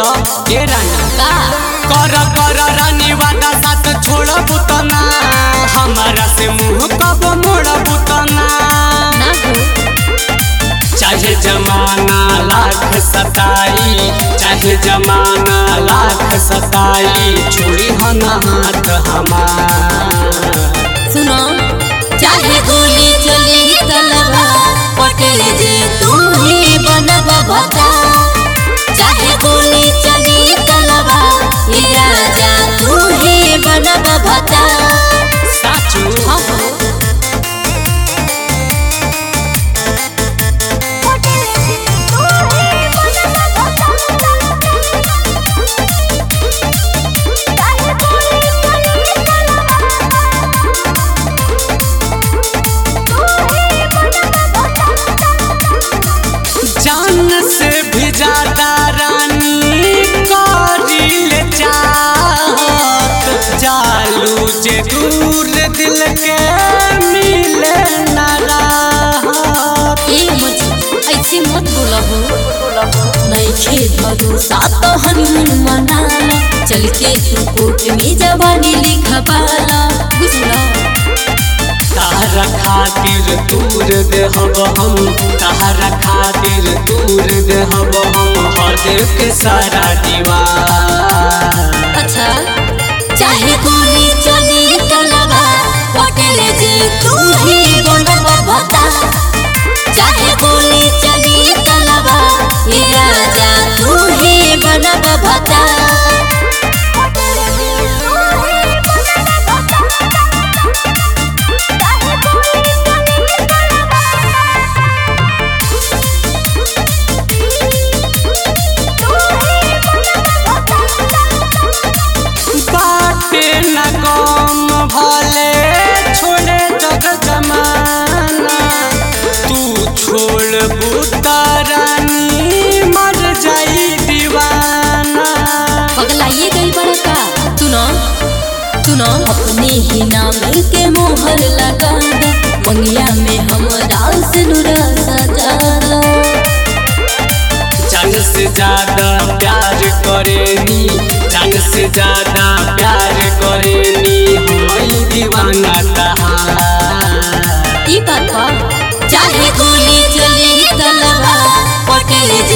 के रानी का कर कर रानी वादा साथ छोड़ब तना हमारा से मुंह कब मोड़ब तना ना हो चाहे जमाना लाख सताई चाहे जमाना लाख सताई छोड़ी हन हाथ हमार सुनो चाहे गोली चली तलवा पटेल जे तू ही बनब बता चाहे गोली चली तलवा ये राजा तू ही बनब बता साचू हाँ हो जान से भी ज्यादा रानी करिल चाहत जालू जे दूर दिल के मिले न राहत ए मुझे ऐसे मत बोला हो नहीं खेत भरोसा तो हनीमून मनाला चल के तू कोर्ट में जवानी लिखवाला बुझला तारा खातिर दूर देहब हम तारा खातिर दूर देहब हम हद के सारा दीवार अच्छा चाहे गोली चली तलवा पटेल जे तू ही बनब बता चाहे गोली चली तलवा ये राजा तू ही बनब बता बाटे न कम भले छोड़े जग जमाना तू छोड़ बुतारानी मर जाई दीवाना पगलाइए गई बड़ा का सुनो सुनो अपने ही नाम के मोहर लगा दो मंगिया में हमरा से नुरा सजा दो जान से ज्यादा प्यार करेनी जान से ज्यादा प्यार करेनी होई दीवाना तहार ई बात बा। चाहे गोली चली तलवा पटेल जे